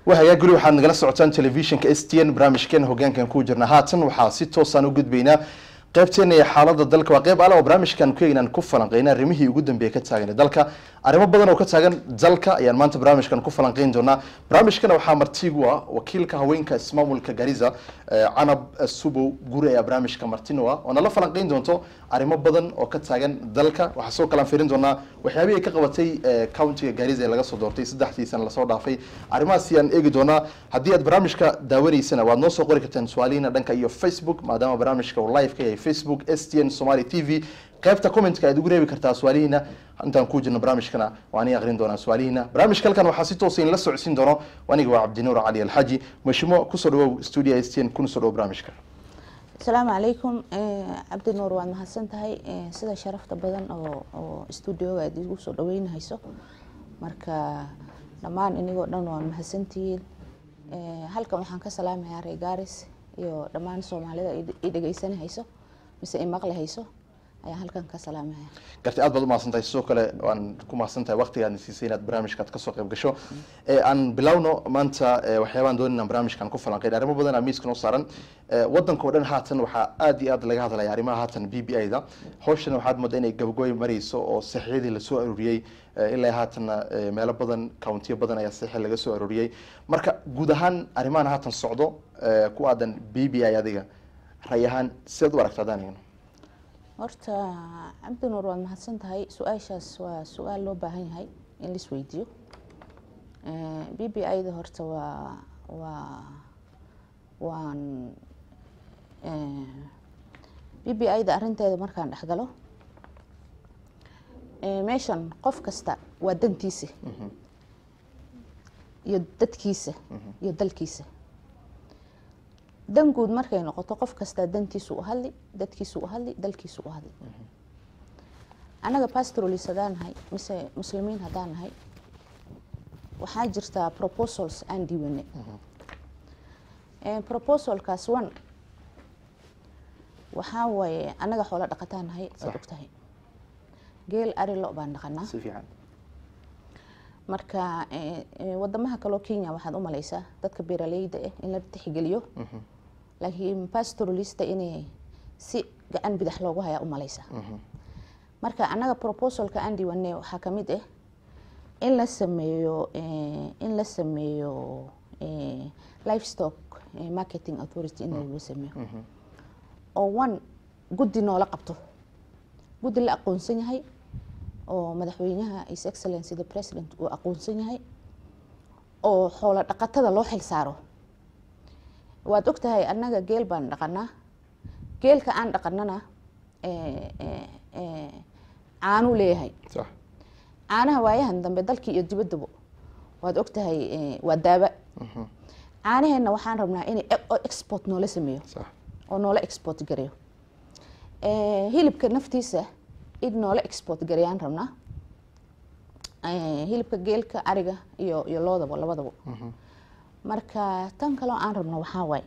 wahayaa guri waxaad nagala socotaan telefishinka s t n barnaamijkeena hogaankan ku jirna haatan waxaa si toosaan u gudbaynaa qaybteena iyo xaalada dalka waa qayb ale oo barnaamijkan ku eegnaan ku falanqeyna arrimihii ugu dambeeya ka taagan dalka arrimo badan oo ka taagan dalka ayaan maanta barnaamijkan ku falanqeyn doonaa barnaamijkana waxaa martigu ah wakiilka haweenka ismaamulka gariza canab subow guri ayaa barnaamijka martino ah oo nala falanqeyn doonto arrimo badan oo ka taagan dalka waxaa soo kalaan fiirin doonaa waxyaabihii ay ka qabatay countiga gariza ee laga soo doortay saddexdii sana lasoo dhaafay arrimahaasi aan eegi doonaa haddii aad barnaamijka daawanaysana waad noo soo qori kartaan su-aalihiina dhanka iyo facebook maadaama barnaamijka uu live ka yahay facebook s t n somali t v qaybta commentka aad ugu reebi kartaa su-aalihiina intaan ku jirno barnaamijkana waan ii aqrin doonaa su-aalihiina barnaamijka halkan waxaa si toosa in la socodsiin doono aniga waa cabdinuur cali alxaji mashimo kusoo dhawow studio s t n kuna soo dhawow barnaamijka asalaamu calaykum cabdinuur waad mahadsan tahay sida sharafta badan oo oo studioga aad igu soo dhaweynahayso marka dhammaan inigoo dhan waan mahadsantihiin halkan waxaan ka salaamayaa ree gaaris iyo dhammaan soomaalida i dhegeysanahayso mise i maqlahayso ayaan halkan ka salaamaya garti aad baad u mahadsan tahay sidoo kale waan ku mahadsan tahay waqtigaadna siisay inaad barnaamijkaad kasoo qayb gasho aan bilowno maanta waxyaabaan doonin aan barnaamijkan ku falanqeyn arrimo badan aa miiska noo saaran waddanka oo dhan haatan waxaa aad iyo aad laga hadlaya arrimaha haatan b b i da hawshana waxaad moodaa inay gabagooy marayso oo saxiyadii lasoo arooriyey ilaa haatanna meelo badan countiyo badan ayaa saxi laga soo arooriyey marka guud ahaan arrimahan haatan socdo ku aadan b b i adiga ray ahaan sidaad u aragta adaan eegno horta cabdinuur waad mahadsan tahay su-aashaas waa su-aal loo baahan yahay in la isweydiiyo b b i da horta waa waa waan b b i da arrinteeda markaan dhexgalo meeshan qof kasta waa dantiisa iyo dadkiisa iyo dalkiisa dan guud markay noqoto qof kastaa dantiisu u hadli dadkiisu u hadli dalkiisu u hadli annaga pastrolis haddaan nahay mise muslimiin haddaan nahay waxaa jirtaa proposals aan diiwane proposalkaas one waxaa waaye annaga xoolo dhaqataan nahay waad og tahay geel ari lo baan dhaqanaa si fiican marka wadamaha kaleo kenya waxaad u malaysaa dadka beeraleyda ah in la tixgeliyo laakiin pastoralista inay si gacan bidax loogu hayaa u malaysaa marka annaga proposalka aan diiwane waxaa kamid ah in la sameeyo in la sameeyo livestock marketing authority in lagu sameeyo oo one guddi noola qabto guddi la aqoonsan yahay oo madaxweynaha his excellency the president uu aqoonsan yahay oo xoolo dhaqatada loo xil saaro waad og tahay annaga geel baan dhaqanaa geelka aan dhaqanana caanuu leeyahay sax caanaha waayahan dambe dalkii iyo dibaddaba waad og tahay waa daaba caanaheenna waxaan rabnaa inay export noola sameeyo sax oo noola export gareeyo hilibka naftiisa in noola export gareeyaan rabnaa hilibka geelka ariga iyo iyo loodaba labadaba marka tan kaleo aan rabno waxaa waaye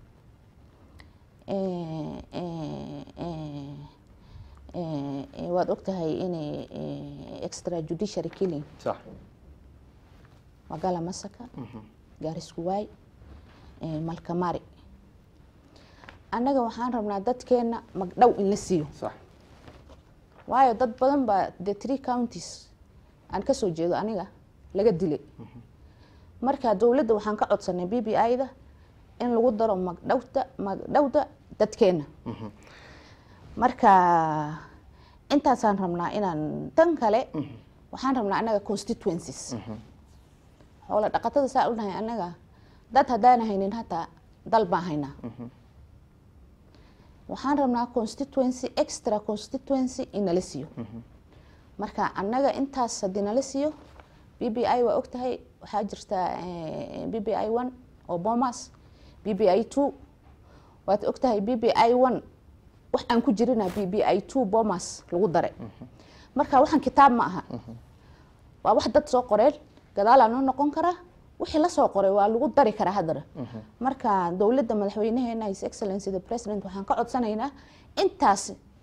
waad og tahay inay extra judiciary killing sax magala masaka gaariskuwaay malkamari annaga waxaan rabnaa dadkeena magdhow in la siiyo sax waayo dad badan baa the three counties aan kasoo jeedo aniga laga dilay marka dowladda waxaan ka codsanay b b i da in lagu daro magdhowta magdhowda dadkeena marka intaasaan rabnaa inaan tan kale waxaan rabnaa annaga constituencies xoola dhaqatada saa u nahay annaga dad haddaana haynin hataa dal baan haynaa waxaan rabnaa constituency extra constituency in nala siiyo marka annaga intaas haddii nala siiyo b b i waa og tahay waxaa jirta b b i one oo bomas b b i two waad og tahay b b i one wax aan ku jirina b b i two bomas lagu daray marka waxaan kitaab ma aha waa wax dad soo qoreen gadaalaa noo noqon karaa wixii lasoo qoray waa lagu dari karaa haddana marka dowladda madaxweynaheena his excellency the president waxaan ka codsanaynaa intaas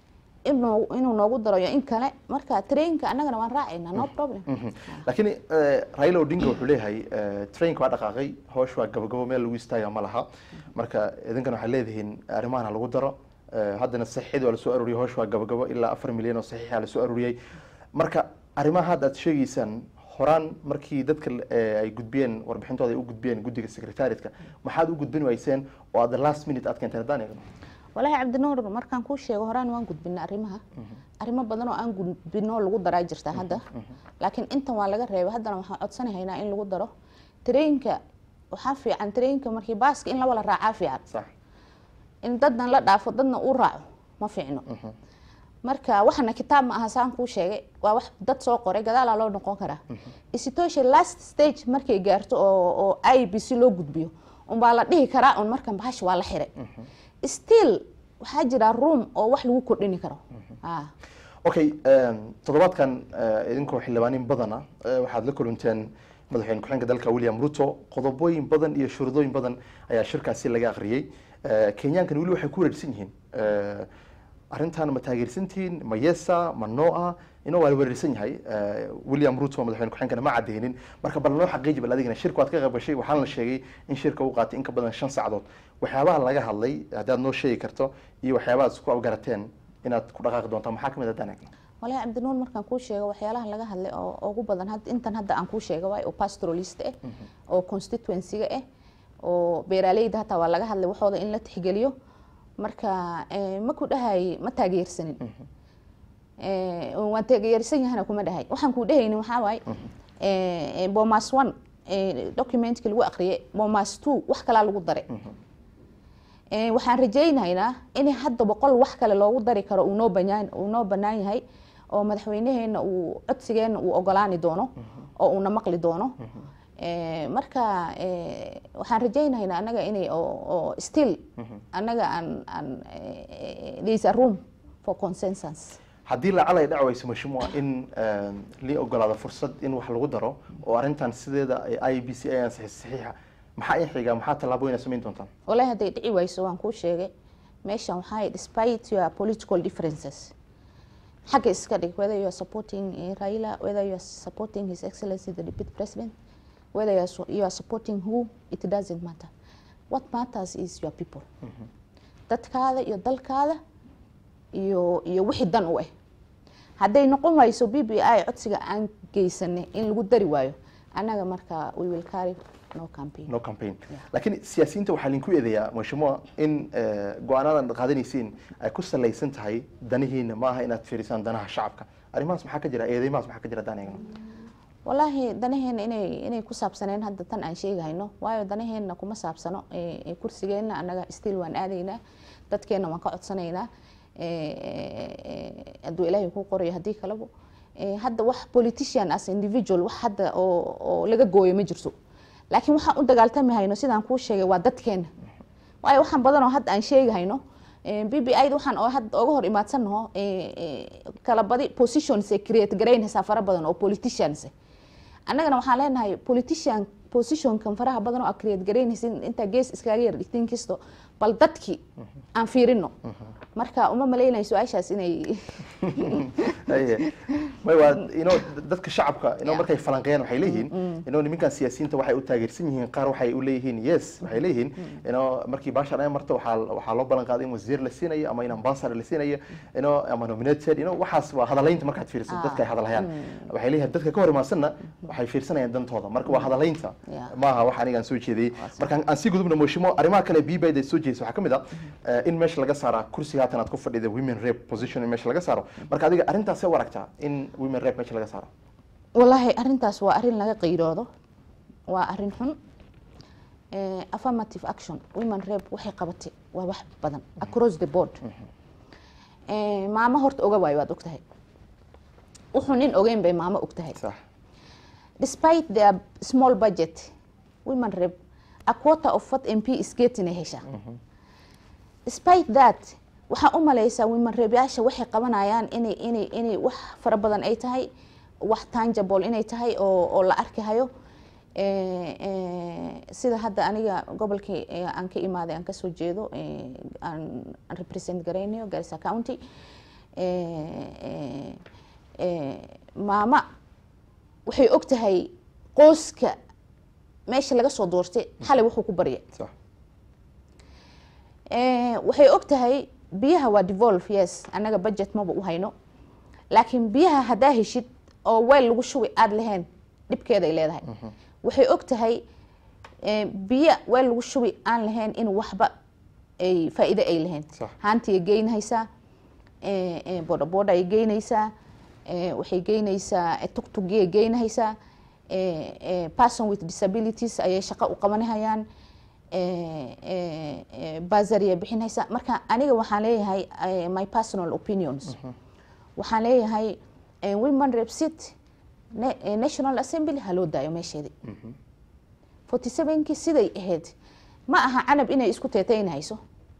inuu inuu noogu daro iyo in kale marka trainka annagana waan raacayna no problem laakiin eh, raila odinga wuxuu leeyahay eh, trainka waa dhaqaaqay hoosh waa gabagabo meel lagu istaaga ma laha marka idinkana waxaad leedihiin arrimahan ha lagu daro Eh, haddana saxiixid waa lasoo aruuriyay hoosh waa gabagabo ilaa afar milyan oo saxiixa lasoo aruuriyay marka arrimaha hadda aad sheegaysaan horaan markii dadka eh, ay gudbiyeen warbixintooda ay u gudbiyeen guddiga secretariatka maxaad u gudbin wayseen oo aad the last minute aad keenteen haddaan eegno walaahi cabdinuur markaan kuu sheego horaan waan gudbina arrimaha arrimo badan oo aan gudbino lagu daraa jirta hadda laakiin intan waa laga reebay haddana waxaan codsanahaynaa in lagu daro trainka waxaa fiican trainka markii baaska in laba la raacaa fiican sax in dadna la dhaafo dadna uu raaco ma fiicno marka waxana kitaab ma aha saan kuu sheegay waa wax dad soo qoray gadaalaa loo noqon karaa situation last stage markay gaarto oo oo i b c loo gudbiyo unbaa la dhihi karaa un markan bahash waa la xiray still waxaa jira room oo wax lagu kordhini karo ah okay em, toddobaadkan eh, idinkoo xildhibaanin badana eh, waxaad la kulanteen madaxweyne ku-xigeenka dalka william ruto qodobooyin badan iyo shuruudooyin badan ayaa shirkaasi laga akhriyey Eh, kenyaankan weli waxay ku wareersan yihiin Eh, arrintan ma taageersantihiin ma yesa ma noa ino waa la wareersan yahay Eh, william ruto madaxweyne ku-xigeenkana ma cadeynin marka bal noo xaqiiji bal adigana shirka waad ka qayb gashay waxaana la sheegay in shirka uu qaatay in ka badan shan saacadood waxyaabaha laga hadlay haddaad noo sheegi karto iyo waxyaabaha aad isku afgarateen inaad ku dhaqaaqi doontaan maxaa kamid haddaan eegno walahi cabdinuur markaan kuu sheego waxyaalaha laga hadlay oo ugu badan had- intan hadda aan kuu sheega waay oo pastoralist ah oo constituency-ga ah oo beeraaleyda hataa waa laga hadlay waxooda in la tixgeliyo marka eh, ma ku dhahay ma taageersanin Eh, waan taageersan yahana kuma dhahay waxaan kuu dhehaynin waxaa waay eh, eh, bomas one eh, documentkii lagu aqriyay bomas two wax kalaa lagu daray Eh, waxaan rajaynaynaa in hadda boqol wax kale loogu dari karo uu noo banaan uu noo bannaan yahay oo madaxweynaheena uu codsigeena uu ogolaani doono oo uuna maqli doono Eh, marka eh, waxaan rajaynaynaa annaga inay oo oo still annaga aan aan eh, there is a room for consensus haddii lacal ay dhacwayso mashmuuca in em, lii ogolaado fursad in wax lagu daro oo arrintan sideeda ay i b c ayaan saxiixa maxaa in xiga maxaa tallaabooyin aad samayn doontaan walahi hadday dhici wayso waan kuu sheegay meeshan waxaa despite your political differences xagga iska dhig whether you are supporting eh, Raila whether you are supporting his excellency the deputy president whether you are, su- you are supporting who it doesn't matter what matters is your people dadkaada iyo dalkaada iyo iyo wixii dan u ah hadday noqon wayso b b i codsiga aan geysanay in lagu dari waayo annaga marka we will carry no campaign no campaign Yeah. laakiin siyaasiyiinta waxaa linku eedeeyaa mashmuuca in eh, go-aanadan qaadanaysiin ay ku salaysan tahay danihiina ma aha inaad fiirisaan danaha shacabka arrimahaas maxaa ka jira eedeymahaas maxaa ka jira haddaan eegno walaahi danaheena inay inay ku saabsaneen hadda tan aan sheegahayno waayo danaheena kuma saabsano eh, eh, kursigeena annaga still waan aadaynaa dadkeena waan ka codsanaynaa eh, eh, eh, hadduu ilaahay ku qorayo haddii kaleba Eh, hadda wax politician as individual wax hadda oo oo laga gooyo ma jirto laakiin waxaan u dagaaltami hayno sidaan kuu sheegay waa dadkeena waayo waxaan badan oo hadda aan sheegahayno b b i da waxaan oo hadda oga hor imaadsannaho kala badi positions ay create garaynaysaa fara badan oo politicians ah. annagana waxaan leenahay politician positionkan faraha badan oo aad create garaynaysin intaa gees iskaga yar dhigtiin kisto bal dadkii aan fiirino marka uma malaynayo su-aashaas inay Aye. may waa ino dadka shacabka ino Yeah. markay falanqeeyaan waxay leeyihiin ino nimankan siyaasiyiinta waxay u taageersan yihiin qaar waxay u leeyihiin yes waxay leeyihiin ino markii baashan ay marto waxaa waxaa loo ballan qaaday in wasiir la siinayo ama in ambassador la siinayo ino ama nominated ino waxaas waa hadalaynta markaad fiiriso Ah. dadka ay hadalhayaan waxay leeyihiin dadka ka hor imaadsanna waxay fiirsanayaan dantooda marka waa hadalaynta Yeah. maaha wax anigaan soo jeediyey marka aan sii gudubna mooshimo arrimaha kale bbd ay soo jeedisa waxaa ka mid ah eh, in meesha laga saaraa kursiga haatan aad ku fadhida women rep position in meesha laga saaro marka adiga arrintaasee u aragtaa in women rep meesha laga saaro walaahi arintaas waa arin laga qiiroodo waa arin xun Eh, affirmative action women rep waxay qabatay waa wax badan across the board Eh, maamo horta oga waayo waad ogtahay wuxuu nin ogeyn bay maamo ogtahay sax despite their small budget women rep a quarter of what mp is getting ay heshaa despite that waxaa u malaysaa women reebyaasha waxay qabanayaan inay inay inay wax fara badan ay tahay wax tangible inay tahay oo oo la arki hayo Eh, eh, sida hadda aniga gobolkii eh, aan ka imaaday aan kasoo jeedo eh, aan aan represent garaynayo garissa county eh, eh, maama waxay og tahay qoyska meesha laga soo doortay xalay wuxuu ku barya sax Eh, waxay og tahay biyaha waa devolve yes annaga budget maba u hayno laakiin biyaha haddaa heshid oo weel lagu shubi aada lahayn dhibkeeda ay leedahay waxay og tahay eh, biyo weel lagu shubi aan lahayn in waxba ay faa'iido ay lahayn Sax. haantii ay geynaysaa eh, eh, bodaboda ay geynaysaa eh, waxay geynaysaa eh, tugtugii ay geynaysaa eh, eh, person with disabilities ayay shaqo u qabanahayaan eh, eh, eh, basary ay bixinaysaa marka aniga waxaan leeyahay eh, my personal opinions waxaan leeyahay eh, women rep seat na- eh, national assembly ha loo daayo meesheedii forty sevenkii siday ahayd ma aha canab inay isku teetaynhayso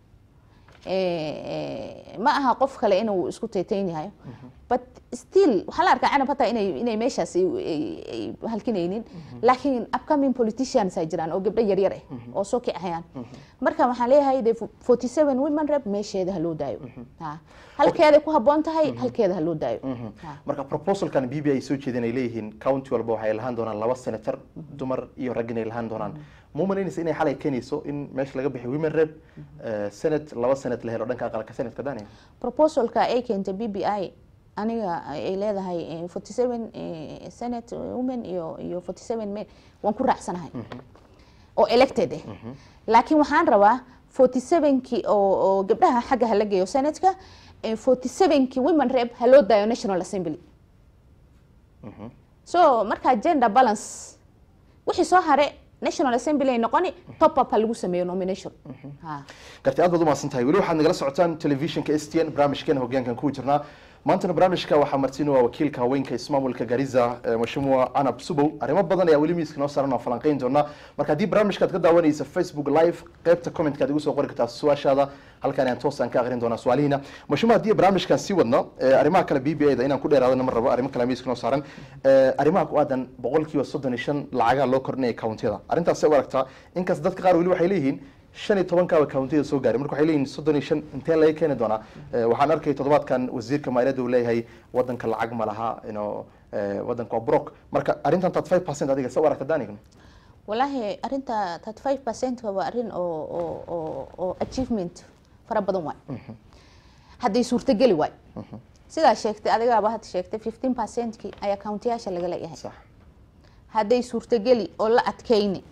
Eh, eh, ma aha qof kale inuu isku teetaynyahayo but still waxaa la arkaa canab hataa inay inay meeshaas ay- ay- ay halkinaynin laakiin upcoming politicians ay jiraan oo gabdho yaryar ah oo soo kicahayaan marka waxaan leeyahay de forty seven women rep meesheeda ha loo daayo Ha. halkeeday ku habboon tahay halkeeda ha loo daayo Ha. marka proposalkan b b ay soo jeedeen ay leeyihiin county walba waxay lahaan doonaan laba senator dumar iyo rag inay lahaan doonaan ma umalaynaysa inay xalay keenayso in meesha laga bixiyo women rep eh, senate laba senate la helo dhanka aqalka senatka daniel proposalka ay keentay b b i aniga ay leedahay forty seven senate women iyo iyo forty seven men waan ku raacsanahay oo elected eh laakiin waxaan rabaa forty sevenkii oo oo gabdhaha xagga hala geeyo senatka forty sevenkii women rep ha loo daayo national assembly so markaa gender balance wixii soo hare national assembly ay noqoni top up ha lagu sameeyo nomination ha garti aad baad umahadsan tahay weli waxaad nagala socotaan telefishinka s t n barnaamijkeena hogaankan ku jirnaa maantana barnaamijka waxaa martiin waa wakiilka haweenka ismaamulka gariza eh, mashmuuca anab subow arrimo badan ayaa weli miiska noo saaran oo falanqeyn doona marka haddii barnaamijkaad ka daawanaysa facebook live qaybta commentka aad igu soo qori kartaa su-aashaada halkaan ayaan toosaan ka aqrin doonaa su-aalihiina mashmuuc haddii barnaamijkan sii wadno eh, arrimaha kale b b a da inaan ku dheeraadana ma rabo arrimo kale miiska noo saaran Eh, arrimaha ku aadan boqolkiiba soddon iyo shan lacagaha loo kordhinaya countiyada arrintaas u aragtaa inkaas dadka qaar weli waxay leeyihiin shan iyo tobankaaba countiyada soo gaaray marka waxay leeyihin soddon iyo shan intee laga keeni doonaa Eh, waxaan arkay toddobaadkan wasiirka maaliyadda uu leeyahay wadanka lacag ma laha ino wadanka waa brok marka arrintan thirty five percent adiga sa u aragta danigna walaahi arinta thirty five percent waa arrin oo oo oo oo achievement fara badan waay hadday suurtageli waay sidaa sheegtay adigaaba had sheegtay fifteen percentkii ayaa countiyaasha laga leeyahay sax hadday suurtageli oo la adkayni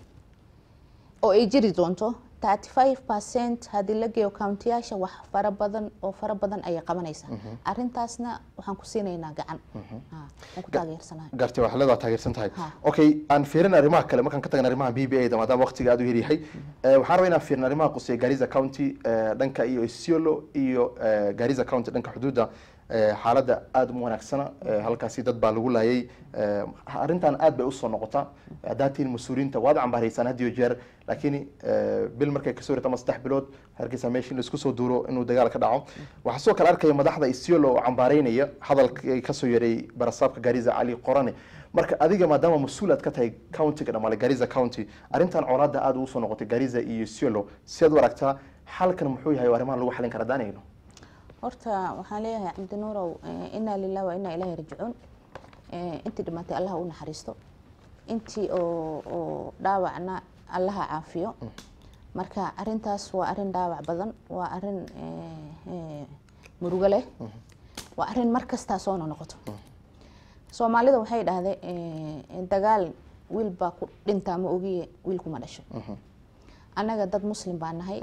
oo ay jiri doonto thirty five percent haddii la geeyo countiyaasha wax fara badan oo fara badan ayay qabanaysaa arrintaasna waxaan ku siinaynaa gacan Ha, waan ku taageersanahay gartay waxaa leedaha taageersan tahay Ha. okay aan fiirin arrimaha kale markaan ka tagna arrimaha b b a da maadaama waqtiga aad u yaryahay Eh, waxaan rabaa inaan fiirin arrimaha quseeya gariza county eh, dhanka iyo isiolo iyo eh, gariza county dhanka xuduudda eh, xaaladda aada uma wanaagsana Eh, halkaasi dad baa lagu laayay Eh, arrintan aad bay usoo noqotaa haddaad tihiin mas-uuliyiinta waad cambaaraysaan had iyo jeer laakiin eh, bil markay kasoo rita ama saddex bilood hargeysa meesha in laisku soo duuro inuu dagaal ka dhaco waxaa sidoo kale arkaya madaxda isiolo oo cambaaraynaya hadalkay kasoo yaray barasaabka gariza cali qorane marka adiga maadaama mas-uul aad ka tahay countiga dhamaale gariza county arrintan colaadda aada ugu soo noqotay gariza iyo isiolo sidaad u aragtaa xalkan muxuu yahay oo arrimahan lagu xalin karaa daanayno horta waxaan leeyahay cabdinuurow eh, inaa lilah wa inaa ilaahi rajicuun Eh, intii dhimatay allaha u naxariisto intii oo oo dhaawacna allaha caafiyo marka arintaas waa arin dhaawac badan waa arin eh, eh, murugo leh waa arin mar kastaa soo noqoto soomaalida waxay dhahday eh, dagaal wiil baa ku dhintaa ma ogiye wiil kuma dhasho annaga dad muslim baa nahay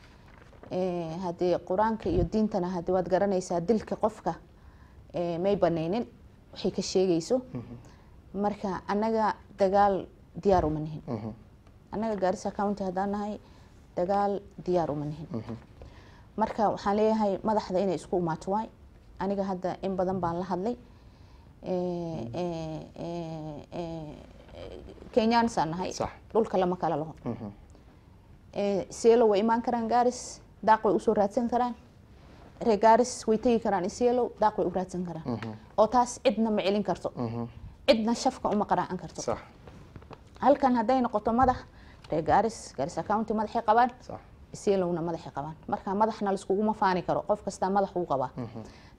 Eh, haddii qur-aanka iyo diintana haddii waad garanaysaa dilka qofka eh, may banaynin waxay ka sheegayso marka annaga dagaal diyaar uma nihin annaga gaarisa county haddaan nahay dagaal diyaar uma nihin marka waxaan leeyahay madaxda inay isku imaato waay aniga hadda in badan baan la hadlay Eh, eh, eh, eh, kenyaansaan nahay Sax. dhulka lama kala laho Eh, seelo way imaan karaan gaaris daaq way usoo raadsan karaan ree gaaris way tegi karaan iseelow daaq way u raadsan karaan oo taas cidna ma celin karto cidna shafka uma qaraacan karto sax halkan hadday noqoto madax ree gaaris gaarisa county madaxay qabaan sax iseelowna madaxay qabaan marka madaxna laiskuguma faani karo qof kastaa madax uu qabaa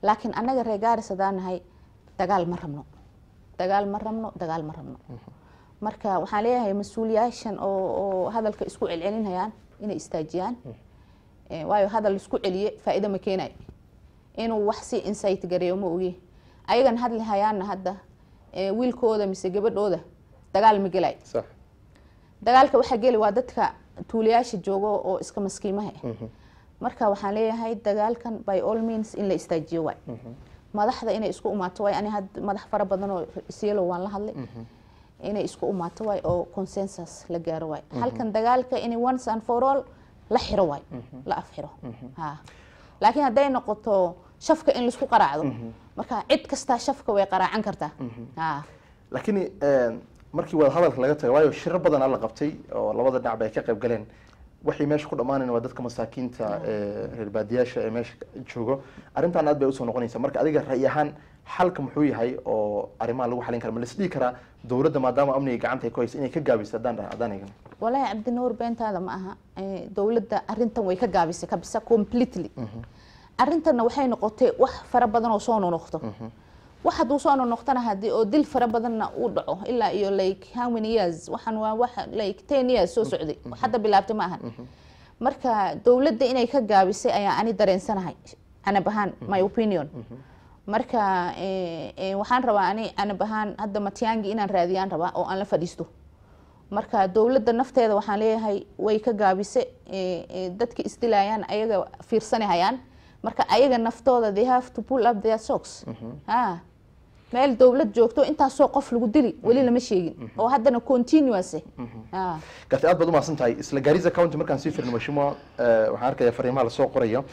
laakiin annaga reer gaaris haddaan nahay dagaal ma rabno dagaal ma rabno dagaal ma rabno marka waxaan leeyahay mas-uuliyaashan oo oo hadalka isku celcelinayaan inay istaajiyaan Eh, waayo hadal isku celiye faa'iido ma keenayo inuu wax si insight gareeyo ma ogi ayagan hadli hayaanna hadda eh, wiilkooda mise gabadhooda dagaal ma gelay sax dagaalka waxaa geli waa dadka tuulayaasha joogo oo iska maskiimaha ah marka waxaan leeyahay dagaalkan by all means in la istaajiyo waay madaxda inay isku umaato waay ani had madax fara badan oo isyelo waan la hadlay inay isku umaato waay oo consensus la gaaro waay halkan dagaalka in once and for all la xiro waay la afxiro ha laakiin hadday noqoto shafka in laisku qaraacdo marka cid kastaa shafka way qaraacan kartaa ha laakiin eh, markii wada hadalka laga tago waayo shiro badan la qabtay oo labada dhinacba ay ka qayb galeen waxay meesha ku dhammaanayn waa dadka masaakiinta ee reer baadiyaasha ee meesha joogo arrintan aad bay usoo noqonaysa marka adiga ra'yi ahaan xalka muxuu yahay oo arrimaha lagu xalin kara ma lasdhihi karaa dowladda maadaama amniga gacanta ay ku haysa inay ka gaabiso haddaan haddaan eegno walaahi cabdinuur beentaada ma aha Eh, dowladda arintan way ka gaabisay kabisa completely arrintanna waxay noqotay wax fara badan oo soo nonoqdo wax hadduu soo nonoqtana hadii oo dil fara badanna uu dhaco ilaa iyo like how many years waxaan waa wax like ten years soo socday hadda bilaabtay ma ahan marka dowladda inay ka gaabisay ayaa ani dareensanahay anab ahaan my opinion marka eh, eh, waxaan rabaa ani anab ahaan hadda matyaangi inaan raadiyaan rabaa oo aan la fadhiisto marka dowladda nafteeda waxaan leeyahay way ka gaabise eh, eh, dadka isdilayaan ayaga fiirsanahayaan marka ayaga naftooda they have to pull up their socks ha meel dowlad joogto intaasoo qof lagu dili weli lama sheegin oo haddana continuous eh. ha gartay aad baad umahadsan tahay isla gaariza county markaan sii firno mashimo waxaan arkaya fariimaha lasoo qoraya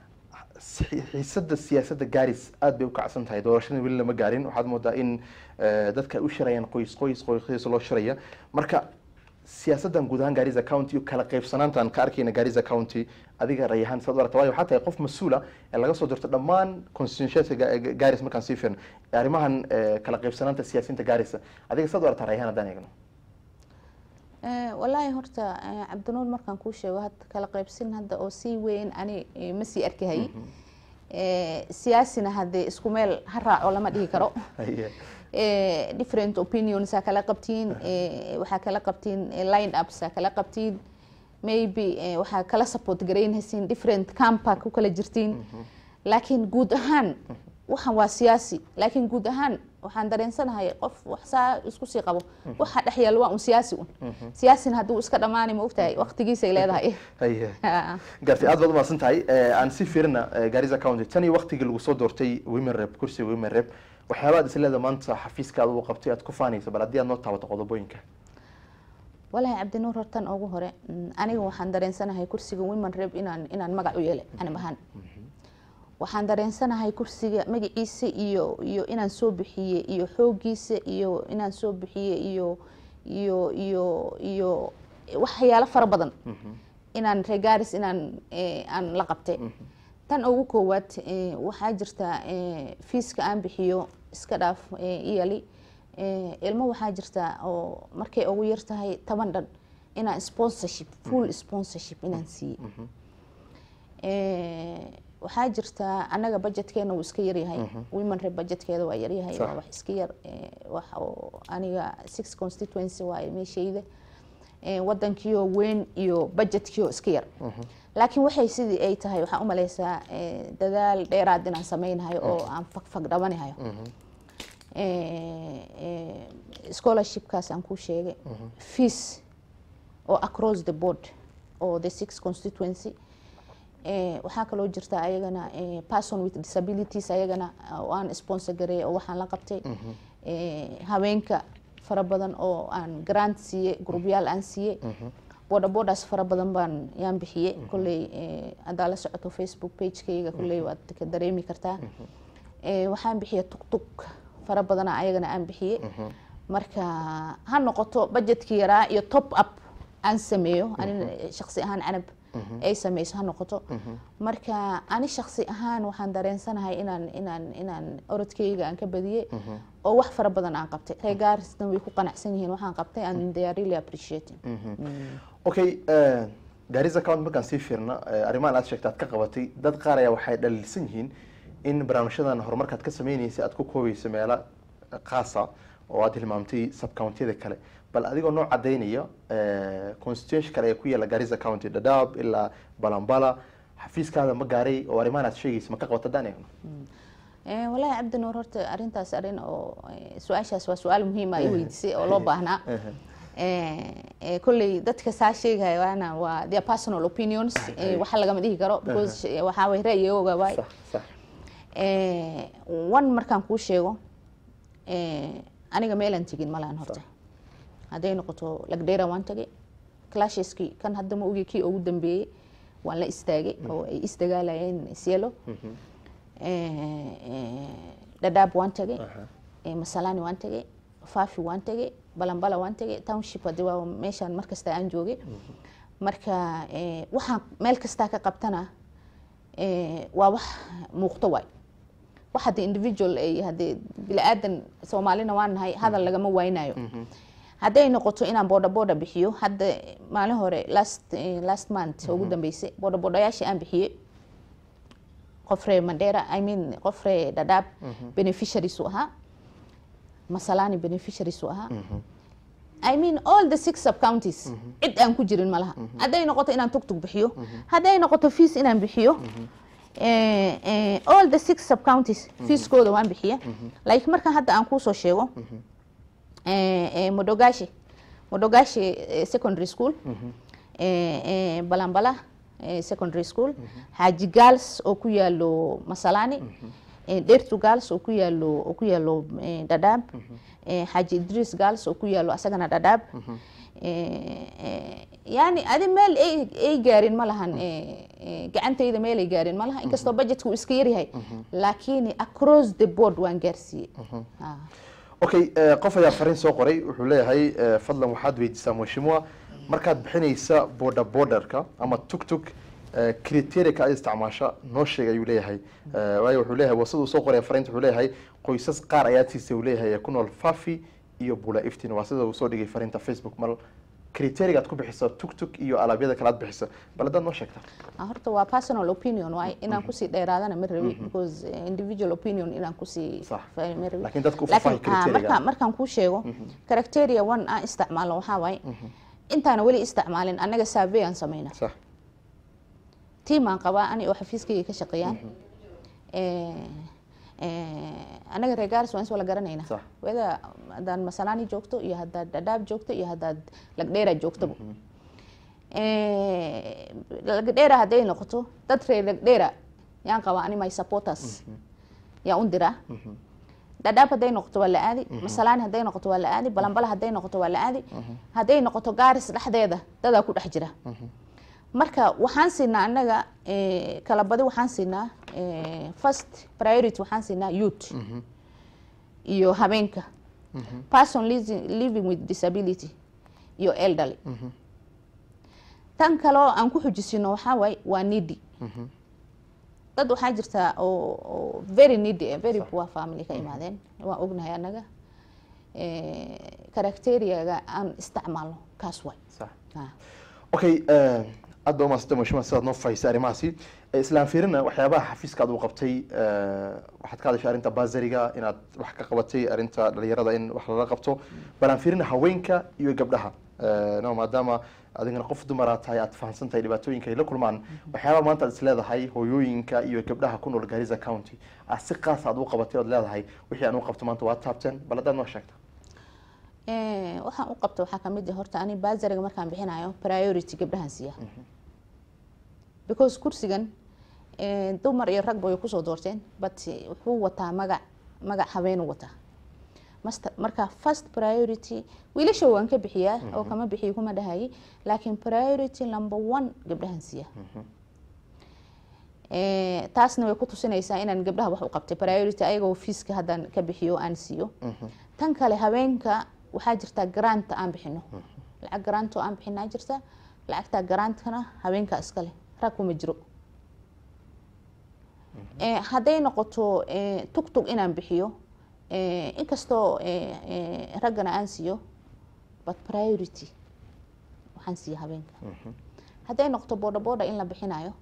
si- xiisada siyaasadda gaaris aad bay u kacsan tahay doorashada weli lama gaarin waxaad moodaa in eh, dadka ay u shirayaan qoys qoys qoys qoys loo shiraya marka siyaasaddan guud ahaan gaariza county iyo kala qaybsanaantaan ka arkayna gaariza county adiga ray ahaan saad u aragta waayo waxaa tahay qof mas-uula ee laga soo dirto dhammaan constituencyada gaaris markaan sii firno ee arrimahan eh, kala qaybsanaanta siyaasiyiinta gaarisa adiga saad u aragtaa ray ahaan haddaan eegno Eh, walaahi horta eh, cabdinuur markaan kuu sheego hadda kala qaybsin hadda oo sii weyn ani eh, ma sii arkahay Eh, siyaasina haddee isku meel ha raaco lama dhihi karo Haye. Eh, different opinions aa kala qabtiin eh, waxaa kala qabtiin eh, line ups aa kala qabtiin maybe eh, waxaa kala support garaynhaysiin different campa ku kala jirtiin laakiin guud ahaan waxan waa siyaasi laakiin guud ahaan waxaan dareensanahay qof wax saa isku sii qabo waxa dhex yaalla waa un siyaasi un siyaasina hadduu iska dhammaani ma ogtahay waqtigiisay leedahay Haye. Ha. gartay aad baad umahadsan tahay Eh, aan sii fiirina eh, gaariza county tan iyo waqtigii lagu soo doortay women rep kursiga women rep waxyaaba aad isleeda maanta xafiiskaada uu qabtay aad ku faanayso bal haddii aad noo taabato qodobooyinka walaahi cabdinuur hortan ugu hore mm, aniga waxaan dareensanahay kursiga women rep inaan inaan magac u yeelay anab ahaan waxaan dareensanahay kursiga magaciisa iyo iyo inaan soo bixiye iyo xoogiisa iyo inaan soo bixiye iyo iyo iyo iyo waxyaalo fara badan inaan regaris inaan eh, aan la qabtay tan ugu koowaad eh, waxaa jirta eh, fiiska aan bixiyo iska dhaaf eh, iyali eh, ilmo waxaa jirta oo markay ugu yar tahay toban dhan inaan sponsorship full sponsorship inaan siiye Eh, waxaa jirta anaga budgetkeena wuu iska yaryahay women rep budgetkeeda waa yaryahay Sax. waa wax iska yar eh, wax oo aniga six constituency waaye meeshayda Eh, wadankiyo weyn iyo budgetkiyo iska yar laakiin waxay sidii ay tahay waxaan u maleysaa eh, dadaal dheeraad inaan sameynayo oo aan fagfag dhabanahayo Eh, eh, scholarshipkaas aan kuu sheegay fees oo across the board oo the six constituency Eh, waxaa kaloo jirta ayagana eh, person with disabilities ayagana oo aan sponsor gareey oo waxaan la qabtay Eh, haweenka fara badan oo aan grant siiye grupyaal aan siiye boda bodas fara badan baan yaan bixiye kolley eh, haddaa la socoto facebook pagekayga kolley waad ka dareemi kartaa Eh, waxaan bixiye tugtug fara badana ayagana aan bixiye marka ha noqoto budgetkii yaraa iyo top up aan sameeyo ani shaqsi ahaan canab ay sameyso ha noqoto marka ani shaqsi ahaan waxaan dareensanahay inaan inaan inaan orodkeyga aan ka badiyey oo wax fara badan aan qabtay reegaarisna way ku qanacsan yihiin waxaan qabtay and they are really appreciating okay eh, gaariza county markaan sii fiirna eh, arrimahan aad sheegta aad ka qabatay dad qaar ayaa waxay dhaliilsan yihiin in barnaamijyadan horumarkaad ka sameynaysa aad ku koobayso meelo khaasa oo aad hilmaamtay subcountiyada kale bal adigoo noo cadaynaya constituency kale ee ku yaala garissa county dadaab ilaa balambala xafiiskaada ma gaaray oo arrimahan aad sheegaysa ma ka qabata daan eegno Eh, wallaahi cabdi nuur horta arrintaas arrin oo eh, su-aashaas waa su-aal muhiima i weydiisay oo loo baahnaa Eh, eh, kolley dadka saa sheegaya waana waa their personal opinions eh, waxa lagama dhihi karo because eh, waxaa way ra'yigooga waay sax sax Eh, one markaan kuu sheego eh, aniga meelaan tegin malaan horta hadday noqoto lagdheera waan tagay clasheski kan hadda ma ogi kii ugu dambeeyey waan la istaagay oo ay isdagaalayeen sielo dhadhaab waan tagay eh, masalani waan tagay fafi waan tagay balambala waan tagay township hadi waa meeshaan markasta aan joogay marka eh, waxaan meel kastaa ka qabtana eh, waa wax muuqto waay wax hadda individual ay hadee bili-aadan soomaalina waan nahay hadal lagama waynayo hadday noqoto inaan boodha boodha bixiyo hadda maalin hore last eh, last month ugu dambeysay boodha boodhayaashii aan bixiyey qof ree mandera i mean qof ree dhadhaab beneficiaries u ahaa masalani beneficiaries u ahaa I mean all the six sub counties cid aan ku jirin malaha hadday noqoto inaan tugtug bixiyo hadday noqoto fees inaan bixiyo eh, eh, all the six sub counties feeskooda waan bixiya like markan hadda aan kuusoo sheego eh, eh, modogashi modogashi eh, secondary school eh, eh, balambala eh, secondary school haji girls oo ku yaalo masalani eh, dhertu girls oo ku yaalo oo ku yaalo eh, dadaab eh, xaaji idris girls oo ku yaalo asagana dadaab eh, eh, yani adi meel ay ay gaarin ma lahan eh, eh, gacantayda meel ay gaarin ma laha inkastoo budgetka uu iska yaryahay laakiin across the board waan gaarsiiyey Ah. okay eh, qof ayaa fariin soo qoray wuxuu leeyahay eh, fadlan waxaad weydiisaa mheshimiwa markaad bixinaysa border borderka ama tugtug criteria ay isticmaasha noo sheeg ayuu leeyahay Eh, waayo wuxuu leeyahay wasaduu soo qoraya fariinta wuxuu leeyahay qoysas qaar ayaa siisay uu leeyahay ee ku nool fafi iyo bula iftin waa sida uu soo dhigay fariinta facebook mal criteria aad ku bixiso tugtug iyo alaabyada kale aad bixiso bal haddaad noo sheegta Ah, horta waa personal opinion waay inaan kusii dheeraadana ma rabi because eh, individual opinion inaan kusii Sax. fa- ma rabi Laakiin dadka u faahfaahi Laakiin, ah, criteria-ga. markaan markaan kuu sheego criteria one aan isticmaalo waxaa waaye intaana weli isticmaalin annaga survey aan samayna sax tiim aan qabaa ani oo xafiiskayga ka shaqeeyaan Eh, eh, anaga reer gaaris waan is wala garanayna Sax. weda haddaad masalani joogto iyo haddaad dhadhaab joogto iyo haddaad lagdheera joogtoba Eh, lagdheera hadday noqoto dad reer lagdheera yaan qabaa ani my supporters yaa un diraa dhadhaab hadday noqoto waa la aadi masalani hadday noqoto waa la aadi balambala hadday noqoto waa la aadi hadday noqoto gaaris dhexdeeda dadaa ku dhex jira marka waxaan siinaa annaga eh, kala badi waxaan siinaa eh, first priority waxaan siinaa youth iyo habeenka person living, living with disability iyo elderly tan kaloo aan ku xujisino waxaa waaye waa needy dad waxaa jirta oo oo very needy eh, very poor family ka imaadeen waan ognahay annaga caracteriaga aan isticmaalno kaas waay sax Ah. okay eh, aad baa umaasanta mashima sidaad noo fahisay arrimahaasi Eh, islaan fiirina waxyaabaha xafiiska aad u qabtay eh, waxaad ka hadashay arrinta basariga inaad wax ka qabatay arrinta dhalinyarada in wax lala qabto balaan fiirina haweenka iyo gabdhaha Eh, no maadaama adigana qof dumara tahay aad fahamsan tahay dhibaatooyinka ay la kulmaan waxyaabaha maanta aad is leedahay hooyooyinka iyo gabdhaha ku nool garissa county aad si qaas aad u qabatay ood leedahay wixii aan u qabto maanta waad taabteen bal haddaad noo sheegta Eh, waxaan u qabto waxaa kamid ah horta ani basariga markaan bixinayo priority gabdhahan siiya because kursigan eh, dumar iyo ragba way kusoo doorteen but eh, wuxuu wataa magac magac habeenuu wataa Master- marka first priority wiilasha waan ka bixiyaa oo kama bixiyo kuma dhahayi laakiin priority number one gabdhahan siiya Eh, taasna way ku tusinaysaa inaan gabdhaha wax u qabtay priority ayagoo fiiska haddaan ka bixiyo aan siiyo tan kale habeenka waxaa jirta grant aan bixino lacag grant oo aan bixinaa jirta lacagta grantkana habeenka iskale rag kuma jiro Eh, hadday noqoto eh, tugtug inaan bixiyo eh, inkastoo eh, eh, raggana aan siiyo but priority waxaan siiya habeenka hadday noqoto boodha boodha in la bixinayo